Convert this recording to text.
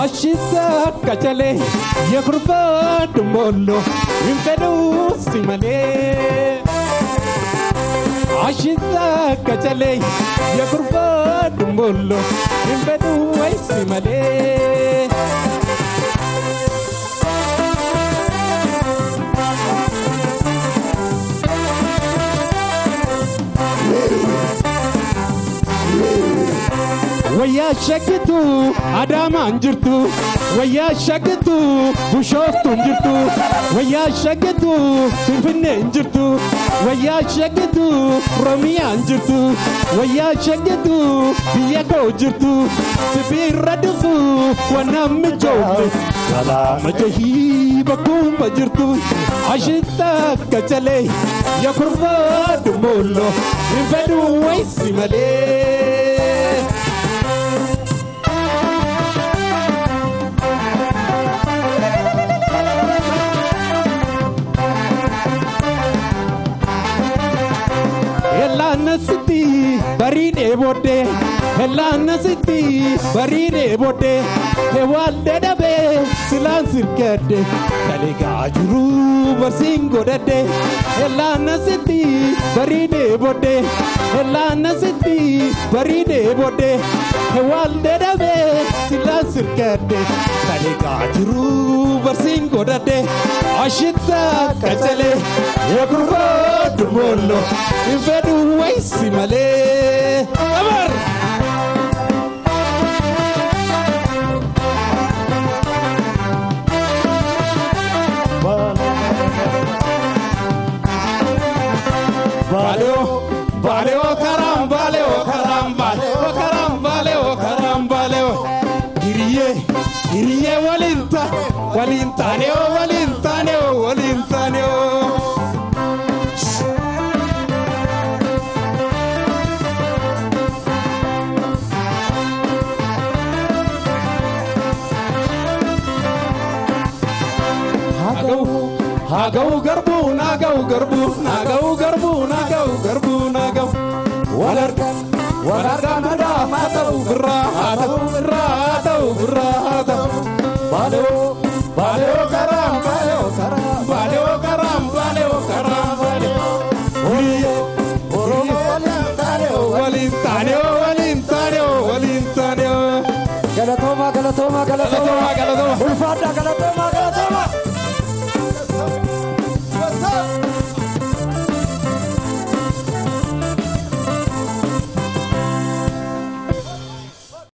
አሽታ ቀጨሌ የኩርፋ ድሞሎ ይንፈዱ ሲመሌ አሽታ ቀጨሌ የኩርፋ ድሞሎ ይንፈዱ ወይ ሲመሌ wayyaa shaggitu adaamaan jirtu wayyaa shaggitu bushooftuun jirtu wayyaa shaggitu finfinneen jirtu wayyaa shaggitu oromiyaan jirtu wayyaa shaggitu biyya koo jirtu sibiirra dhufu wanaan mijoomte galaana jahii bakkuuma jirtu ashitta gacalee yakurbaa dumoollo hin fedhu waysi malee. Hellaanasitti bariidhee booddee Hellaanasitti bariidhee booddee Hewaallee dhabee silaan sirgadde Dalegaa jiru barsiin godhadde Hellaanasitti bariidhee booddee Hellaanasitti bariidhee booddee Hewaallee dhabee silaan sirgadde Dalegaa jiru barsiin godhadde Ashitta qacalee Yakurbaa dumoollo Infedu waisi malee Amar Valeo, valeo karam, valeo karam, valeo karam, valeo karam, valeo. Hiriye, hiriye walinta, walintaneo, walintaneo, walintaneo. Nagau garbu, nagau garbu, nagau garbu, nagau garbu, nagau. Walarga, walarga mada, matau birra, matau birra, matau birra, matau. Baleo, baleo karam, baleo karam, baleo karam, baleo karam, baleo. Oye, oromo walintaneo, walintaneo, walintaneo, walintaneo. Galatoma, galatoma, galatoma. Galatoma, galatoma. Ulfaadha, galatoma, galatoma.